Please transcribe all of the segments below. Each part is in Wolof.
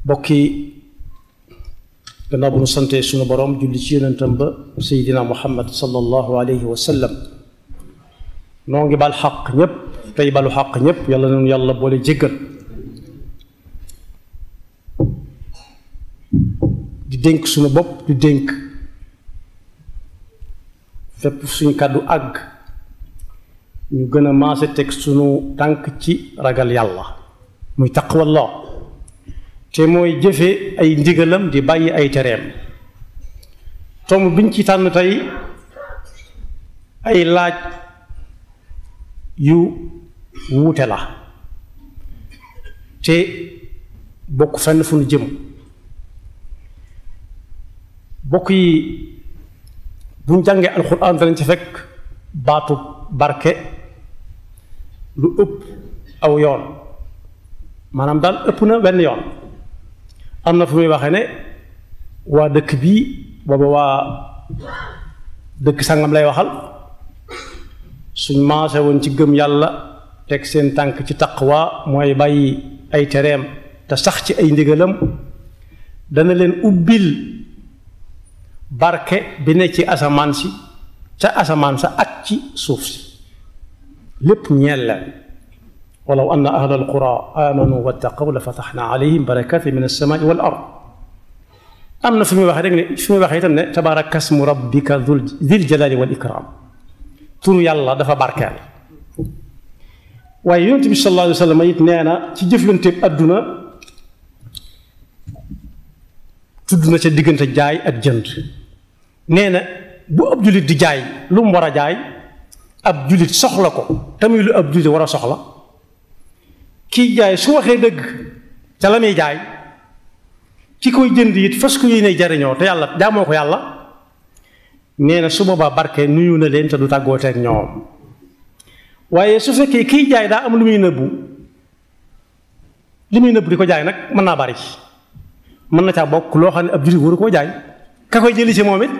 bokki gannaaw bu nu sante suñu boroom julli ci yonentam ba seydina muhammad sallallahu alayhi wa sallam noo ngi bal xaq ñépp tey balu xaq ñépp yàlla noonu yàlla boole jéggal di dénk suñu bopp di dénk fépp suñu kàddu àgg ñu gën a maase teg suñu tànk ci ragal yàlla muy taqwallah te mooy jëfe ay ndigalam di bàyyi ay tereem tomb biñ ci tànn tey ay laaj yu wuute la te bokk fenn fu nu jëm bokk yi buñ jàngee alxuraan danañ ci fekk baatu barke lu ëpp aw yoon maanaam daal ëpp na benn yoon am na fu muy waxee ne waa dëkk bii booba waa dëkk sangam lay waxal suñ maase woon ci gëm yàlla teg seen tànk ci taqwa mooy bàyyi ay tereem te sax ci ay ndigalam dana leen ubbil barke bi ne ci asamaan si ca asamaan sa ak ci suuf si lépp ñeel leen walaw anna ahla alqura amanu wattaqaw la fataxna alayhim barakatin min alsamaai wal ard am na fi muy waxee rek ne fi muy waxee itam ne tabaraka smu rabbika dil jalali wal ikram turu yàlla dafa barkeel waaye yonent bi sallallahu alayhi wa sallam it nee na ci jëflanteeb àdduna tudd na ca diggante jaay ak jënd nee na bu ab jullit di jaay lu mu war a jaay ab jullit soxla ko tamit lu ab jullit war a soxla kiy jaay su waxee dëgg ca la muy jaay ki koy jënd it fas ko yéene jariñoo te yàlla jaamoo ko yàlla nee na su boobaa barke nuyu na leen te du tàggooteeg ñoom waaye su fekkee kiy jaay daa am lu muy nëbbu li muy nëbbu di ko jaay nag mën naa bari mën na caa bokk loo xam ne ab jullit waru koo jaay ka koy jëli ci moom it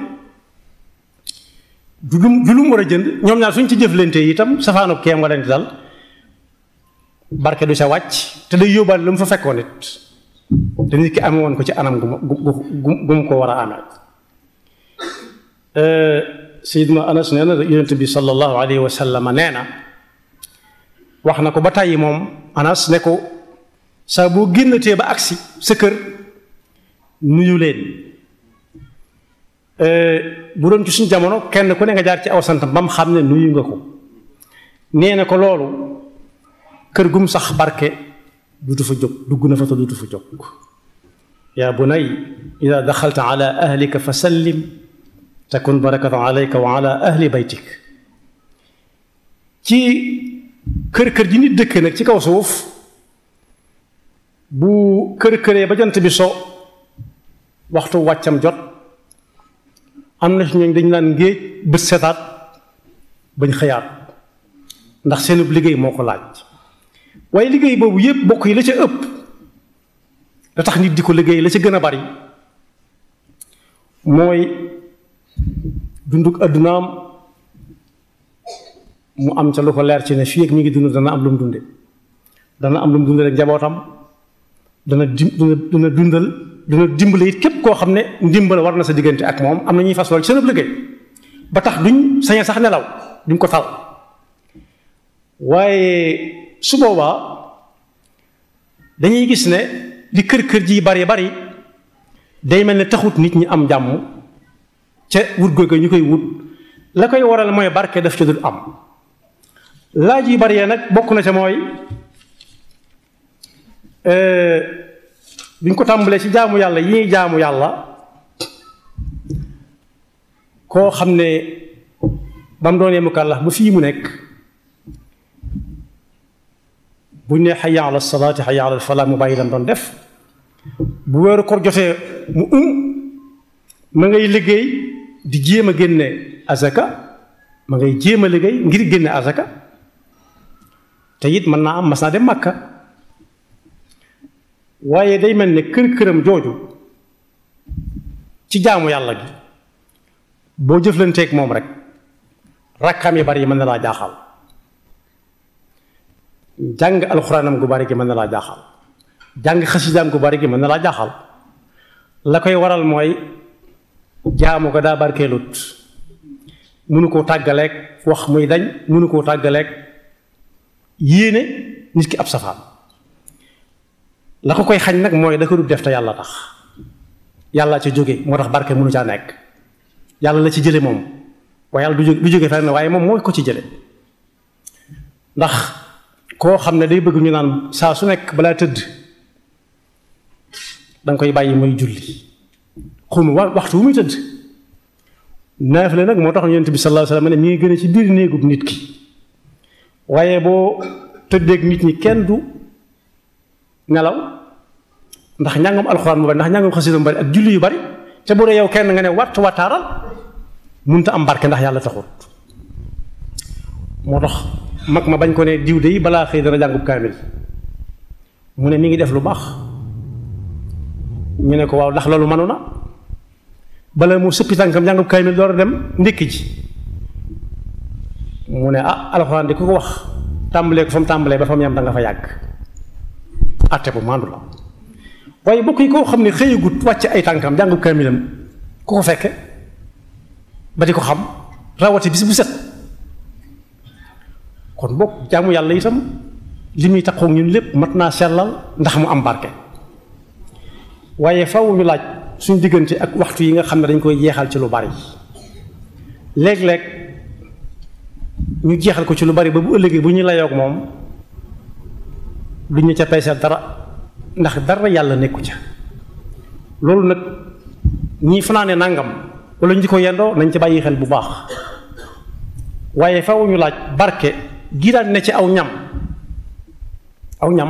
du lu du lu mu war a jënd ñoom ñaar suñ ci jëflante itam safaanub keem nga leen di dal barke du sa wàcc te day yóbbaale lu mu fa fekkoon it te nit ki amee woon ko ci anam gu gu gu mu ko war a amee Seydina Anas nee na yonent bi sallallahu alayhi wa sallam nee na wax na ko ba tàyyi moom Anas ne ko saa boo génnatee ba agsi sa kër nuyu leen bu doon ci suñu jamono kenn ku ne nga jaar ci aw santam ba mu xam ne nuyu nga ko nee na ko loolu kër gum sax barke dutu fa jóg dugg na fa te dutu fa jóg yaa bunay ida daxalta ala ahlika fa sallim takun barakatan alayka wa ala ahli baytik ci kër kër ji nit dëkk nag ci kaw suuf bu kër këree ba jant bi so waxtu wàccam jot am na si ñooñ dañu naan ngéej bët setaat bañ xëyaat ndax seenub liggéey moo ko laaj waaye liggéey boobu yépp bokk yi la ca ëpp da tax nit di ko liggéey la ca gën a bari mooy dunduk addunaam mu am ca lu ko leer ci ne fii ak mi ngi dund dana am lu mu dunde dana am lu mu dunde rek njabootam dana dim dana dundal dana dimbale it képp koo xam ne ndimbal war na sa diggante ak moom am na ñuy fas lool ci seen liggéey ba tax duñ sañe sax nelaw duñ ko tal waaye su boobaa dañuy gis ne li kër kër ji bari bari day mel ne taxut nit ñi am jàmm ca wut googu ñu koy wut la koy waral mooy barke daf ca dul am laaj yi bari nag bokk na ca mooy bi ñu ko tàmbalee ci jaamu yàlla yi ñuy jaamu yàlla koo xam ne ba mu doonee mukallaf ba fii mu nekk buñ ne xayya ala salaati xayya ala falaa mu bàyyi lam doon def bu weeru koor jotee mu um ma ngay liggéey di jéem a génne azaka ma ngay jéem a liggéey ngir génne azaka te it mën naa am mas naa dem màkka waaye day mel ne kër këram jooju ci jaamu yàlla gi boo jëflanteeg moom rek rakkaam yi bari yi mën na laa jaaxal jàng alxuraanam gu bari gi mën na laa jaaxal jàng xasidaam gu bari gi mën na laa jaaxal la koy waral mooy jaamu ko daa barkeelut mënu koo tàggaleeg wax muy dañ mënu koo tàggaleeg yéene nit ki ab safaan la ko koy xañ nag mooy da ko du def te yàlla tax yàlla ca jóge moo tax barke mënu caa nekk yàlla la ci jële moom waaye yàlla du jóge du jóge fenn waaye moom mooy ko ci jële ndax koo xam ne day bëgg ñu naan saa su nekk balaa tëdd danga koy bàyyi muy julli xum wa waxtu wu muy tëdd naafile nag moo tax yonent bi sallallahu alayhi wasallam ne mi ngi gën a ci biir néegub nit ki waaye boo tëddeeg nit ñi kenn du nelaw ndax njàngam alxuraan mu bari ndax njàngam xasida mu bari ak julli yu bari ca bu dee yow kenn nga ne watt wattaaral munta am barke ndax yàlla taxut moo tax mag ma bañ ko ne diw de yi balaa xëy dana jàngub kaamil mu ne mi ngi def lu baax ñu ne ko waaw ndax loolu manu na bala mu sëppi tànkam jàngub kaamil door a dem ndékki ji mu ne ah alxuraan di ku ko wax tàmbalee ko fa mu tàmbalee ba fa mu yam da nga fa yàgg atte bu maandu la waaye bokk yi koo xam ne xëyagut wàcc ay tànkam jàngub kaamilam ku ko fekke ba di ko xam rawati bis bu set kon bokk jaamu yàlla itam li muy taxaw ñun lépp mat naa sellal ndax mu am barke waaye faw ñu laaj suñ diggante ak waxtu yi nga xam ne dañ koy jeexal ci lu bari léeg-léeg ñu jeexal ko ci lu bari ba bu ëllëgee bu ñu layoog moom duñ ñu ca peeseel dara ndax dara yàlla nekku ca loolu nag ñii fanaane nangam wala ñu di ko yendoo nañ ci bàyyi xel bu baax waaye faw ñu laaj barke gi daan ne ci aw ñam aw ñam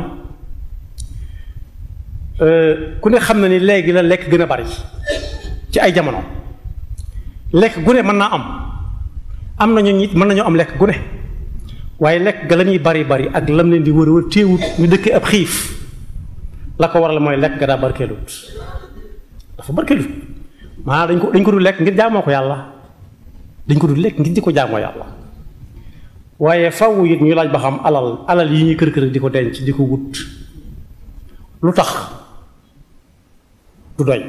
ku ne xam na ni léegi la lekk gën a bari ci ay jamono lekk gu ne mën naa am am nañu nit mën nañoo am lekk gu ne waaye lekk ga la ñuy bari bari ak lam leen di wër wër téewut ñu dëkkee ab xiif la ko waral mooy lekk ga daa barkeelut dafa barkeelut maanaam dañ ko dañ ko du lekk ngir jaamoo ko yàlla dañ ko du lekk ngir di ko jaamoo yàlla waaye faw it ñu laaj ba xam alal alal yi ñuy kër kër di ko denc di ko wut lu tax du doy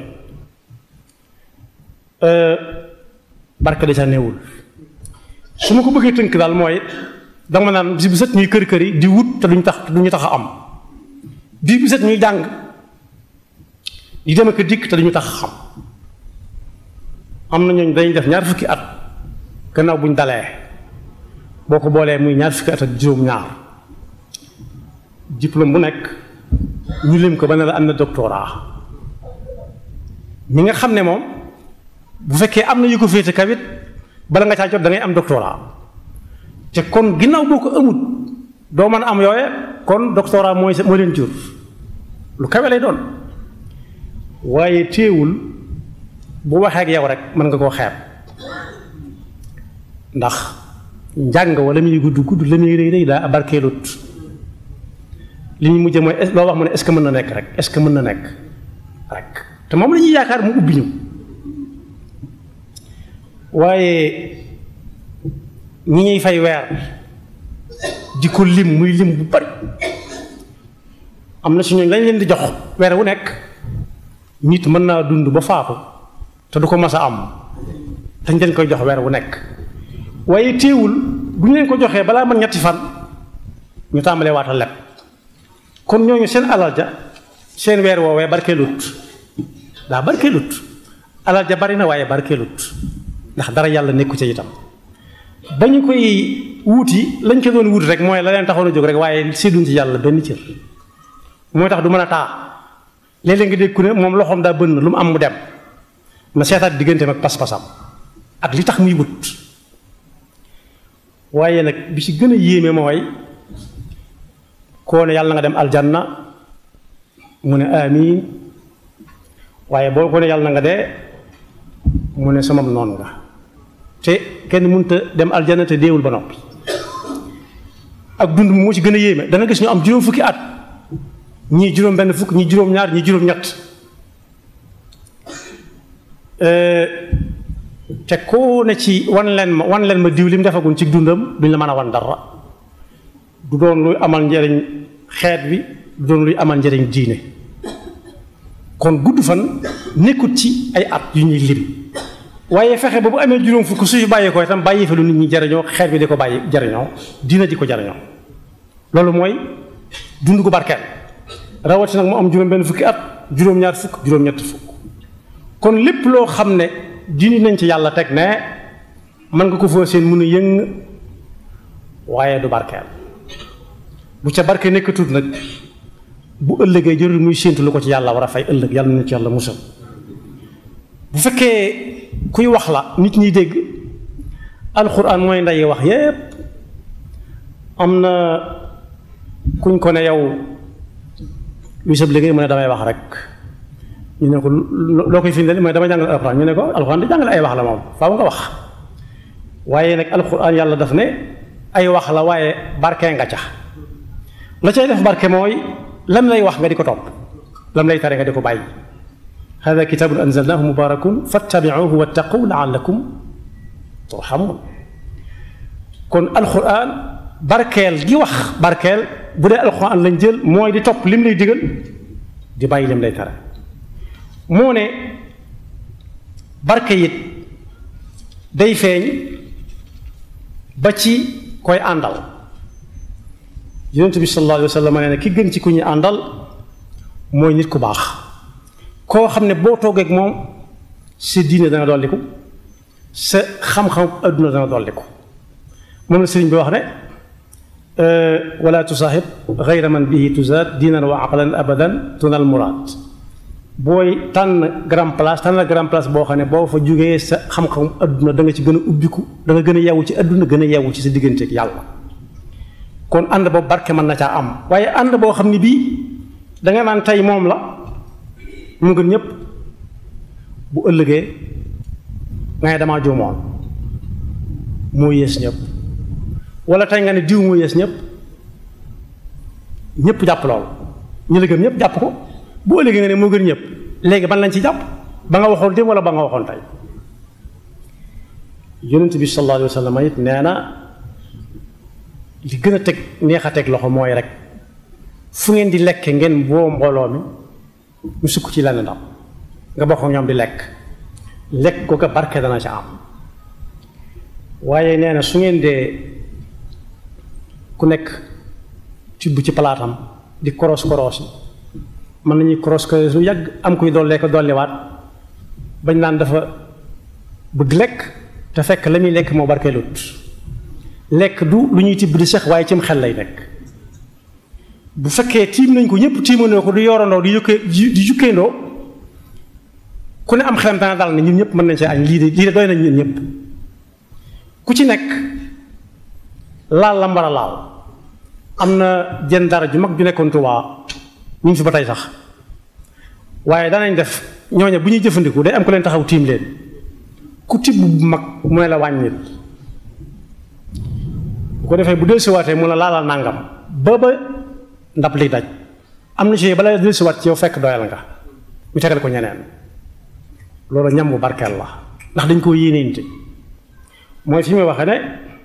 barke da ca néewul su ma ko bëggee tënk daal mooy danga ma naan bis bu set ñuy kër kër yi di wut te duñu tax te duñu tax a am bis bu set ñuy jàng di dem ak dikk te duñu tax a xam am na ñooñ dañuy def ñaar fukki at gannaaw buñ dalee boo ko boolee muy ñaar fukki at ak juróom-ñaar diplôme bu nekk ñu lim ko ba ne la am na doctorat mi nga xam ne moom bu fekkee am na yu ko féete kawit bala nga caa jot da ngay am doctorat te kon ginnaaw boo ko amut doo mën a am yooye kon doctorat mooy mooy leen jur lu kawe lay doon waaye téewul bu waxee ak yow rek mën nga koo xeeb ndax njàng wala muy gudd gudd la muy rëy rëy daa barkeelut li ñu mujjee mooy loo wax mu ne est-ce que mën na nekk rek est-ce que mën na nekk rek te moom la ñuy yaakaar mu ubbi ñu waaye ñi ñuy fay weer di ko lim muy lim bu bari am na si ñooñ lañ leen di jox weer wu nekk nit mën naa dund ba faatu te du ko mas a am dañ leen koy jox weer wu nekk waaye téewul bu ñu leen ko joxee balaa man ñetti fan ñu tàmbalee waata leb kon ñooñu seen alal ja seen weer woowee barkeelut daa barkeelut alal ja bari na waaye barkeelut ndax dara yàlla nekku ca itam ba ñu koy wuuti lañ ko doon wuuti rek mooy la leen taxoon a jóg rek waaye sédduñ ci yàlla benn cër mooy tax du mën a taa léeg-léeg nga dégg ku ne moom loxoom daa bënn lu mu am mu dem na seetaat digganteem ak pas-pasam ak li tax muy wut waaye nag bi ci gën a yéeme mooy koo ne yàlla nga dem aljanna mu ne amiin waaye boo ko ne yàlla na nga dee mu ne sama noonu nga te kenn mënut a dem aljanna te deewul ba noppi ak dund moo ci gën a yéeme dana gis ñu am juróom fukki at ñii juróom benn fukk ñii juróom ñaar ñii juróom ñett te koo ne ci wan leen ma wan leen ma diw li mu defagun ci dundam duñ la mën a wan dara du doon luy amal njëriñ xeet bi doon luy amal njëriñ diine kon gudd fan nekkut ci ay at yu ñuy lim waaye fexe ba bu amee juróom fukk su fi bàyyi ko itam bàyyi fa lu nit ñi jariñoo xeet bi di ko bàyyi jariñoo diina di ko jariñoo loolu mooy dund gu barkeel rawati nag mu am juróom benn fukki at juróom-ñaar fukk juróom-ñett fukk kon lépp loo xam ne dindi nañ ci yàlla teg ne mën nga ko foo seen mun a yëng waaye du barkeel bu ca barke nekkatut nag bu ëllëgee jërul muy séentu lu ko ci yàlla war a fay ëllëg yàlla na ci yàlla musal bu fekkee kuy wax la nit ñi dégg alxuraan mooy nday wax yépp am na kuñ ko ne yow luy sab liggéey mu ne damay wax rek ñu ne ko loo koy firndeel mooy damay jàngale alxuraan ñu ne ko alxuraan di jàngale ay wax la moom faaw nga wax waaye nag alxuraan yàlla daf ne ay wax la waaye barke nga ca la cay def barke mooy lam lay wax nga di ko topp lam lay tare nga di ko bàyyi hada kitabun anzalnahu mubarakun fattabiuhu wattaqu laallakum turhamun kon alxuraan barkeel gi wax barkeel bu dee alxuraan lañ jël mooy di topp lim lay digal di bàyyi lim lay tere moo ne barke it day feeñ ba ci koy àndal yonent bi sallallahu alayhi wa sallam nee na ki gën ci ku ñuy àndal mooy nit ku baax koo xam ne boo toogee ak moom sa diine dana dolliku sa xam-xam adduna dana dolliku moom la sëriñ bi wax ne wala tusaaxib gayra man bihi tuzaad diinan wa aqlan abadan tunal muraad booy tànn grand place tànn grand place boo xam ne boo fa jógee sa xam-xam adduna da nga ci gën a ubbiku da nga gën a yeewu ci adduna gën a yeewu ci sa digganteeg yàlla kon ànd boobu barke mën na caa am waaye ànd boo xam ne bii danga naan tey moom la mu gën ñëpp bu ëllëgee nga ne damaa juumoon moo yées ñëpp wala tey nga ne diw moo yées ñëpp ñëpp jàpp lool ñu la gëm ñëpp jàpp ko bu ëllëgee nga ne moo gën ñëpp léegi ban lañ ci jàpp ba nga waxoon démb wala ba nga waxoon tey yonent bi sallallahu alayhi wa sallam it nee na li gën a teg neex a teg loxo mooy rek fu ngeen di lekke ngeen boo mbooloo mi ñu sukk ci lenn ndam nga bokk ñoom di lekk lekk ko ko barke dana ca am waaye nee na su ngeen dee ku nekk tibb ci palaatam di koros koros yi mën nañuy koros koros lu yàgg am kuy dollee ko dolliwaat bañ naan dafa bëgg lekk te fekk la muy lekk moo barkeelut lekk du lu ñuy tibb di sax waaye cim xel lay nekk bu fekkee tiim nañ ko ñëpp tiimandoo ko du yorandoo di yukkee di jukkeendoo ku ne am xelam dana dal ne ñun ñëpp mën nañ see añ lii de lii de doy nañ ñun ñëpp ku ci nekk laal la mbar a laal am na jenn dara ju mag ju nekkoon Tuubaa ñu ngi fi ba tey sax waaye danañ def ñooñe bu ñuy jëfandiku day am ko leen taxaw tiim leen ku tibb bu mag mu ne la wàññil bu ko defee bu dellusiwaatee mu ne laalal nàngam ba ba ndab li daj am na ci bala dellusiwaat ci yow fekk doyal nga ñu tegal ko ñeneen loolu ñam bu barkeel la ndax dañ koo yéeneente mooy fi muy waxee ne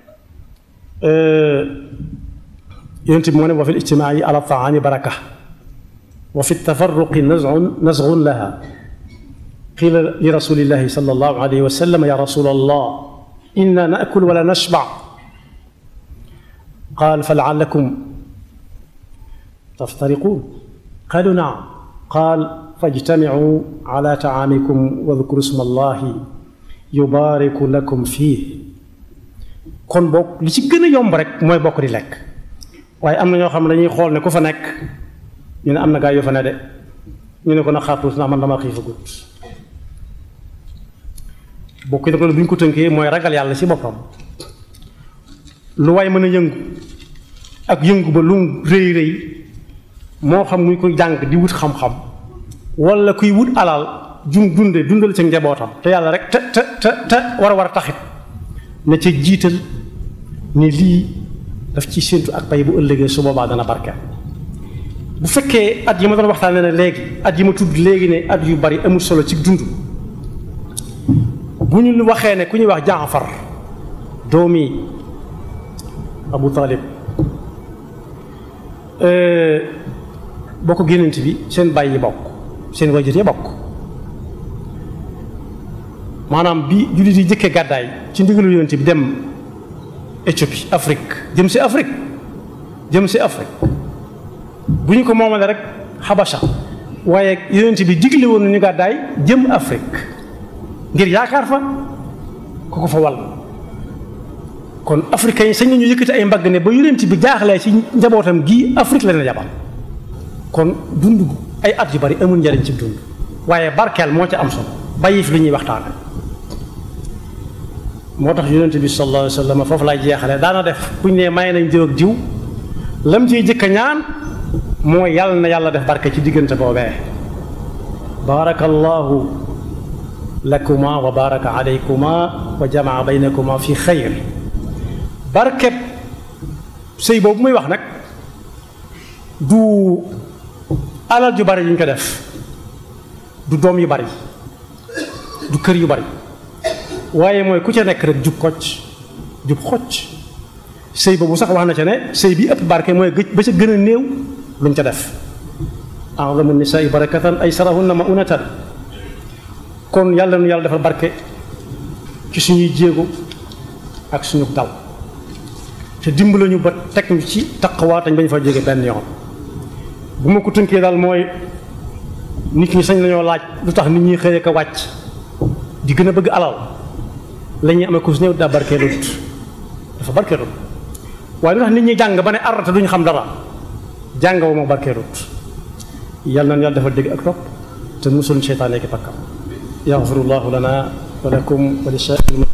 yonent bi moo ne wa fi lijtimaai ala taami baraka wa fi tafarruqi nazun nazgun laha qila li rasulillahi sal allahu alayhi wa sallam ya rasul allah inna naakul wala nashba qaal fa laalakum taftariquun qaalu naam qaal fajtamicu ala taamikum wadkuru sma allahi yubaariku lakum fii kon bokk li ci gën a yomb rek mooy bokk di lekk waaye am na ñoo xam ne dañuy xool ne ku fa nekk ñu ne am na gaa yu fa ne de ñu ne ko na xaartuus ndax man dama xiifa gut bokk yi bu ñu ko tënkee mooy ragal yàlla ci boppam lu waay mën a yëngu ak yëngu ba lu rëy rëy moo xam muy koy jàng di wut xam-xam wala kuy wut alal jum dunde dundal ci njabootam te yàlla rek te te te te war a war a taxit na ca jiital ne lii daf ci séentu ak pay bu ëllëgee su boobaa dana barkeel bu fekkee at yi ma doon waxtaanee ne léegi at yi ma tudd léegi ne at yu bari amul solo ci dund bu ñu waxee ne ku ñuy wax Jaafar doomi Abu Talib bokk génnant bi seen bàyyi yi bokk seen wajur yi bokk maanaam bi jullit yi jëkkee gàddaay ci ndigalu yonent bi dem Éthiopie Afrique jëm si Afrique jëm si Afrique bu ñu ko moomale rek Habasha waaye yonent bi digle woon nañu gàddaay jëm Afrique ngir yaakaar fa ku ko fa wal kon africains yi sañ nañu yëkkati ay mbagg ne ba yonent bi jaaxlee ci njabootam gii Afrique la leen yabal kon dund ay at yu bari amul njariñ ci dund waaye barkeel moo ca am solo bàyyi fi lu ñuy waxtaan moo tax yonent bi sallallahu alayhi wa sallam foofu laay jeexale daana def buñ ne may nañ diw ak diw lam ciy jëkk a ñaan mooy yàlla na yàlla def barke ci diggante boobee baarakallahu lakuma wa baraka alaykuma wa jamaa baynakuma fi xayr barkeb sëy boobu muy wax nag du alal ju bari yu ñu ko def du doom yu bari du kër yu bari waaye mooy ku ca nekk rek jub kocc jub xocc sëy boobu sax wax na ca ne sëy bi ëpp barke mooy gëj ba ca gën a néew lu mu ca def a'zamu nisaai barakatan ay sarahunna ma unatan kon yàlla nu yàlla defal barke ci suñuy jéego ak suñu dal te dimbala ñu ba teg ñu ci taqwa tañ bañ fa jóge benn yoon bu ma ko tënkee daal mooy nit ñi sañ lañoo laaj lu tax nit ñi xëy ko wàcc di gën a bëgg alal la ñuy amee ku si néew daa barkeelut dafa barkeelut waaye lu tax nit ñi jàng ba ne arata duñu xam dara jàng ba moo barkeelut yàlla na yàlla dafa dégg ak topp te musul seytaane ki pakkam yaxfirullahu lana wa lakum wa li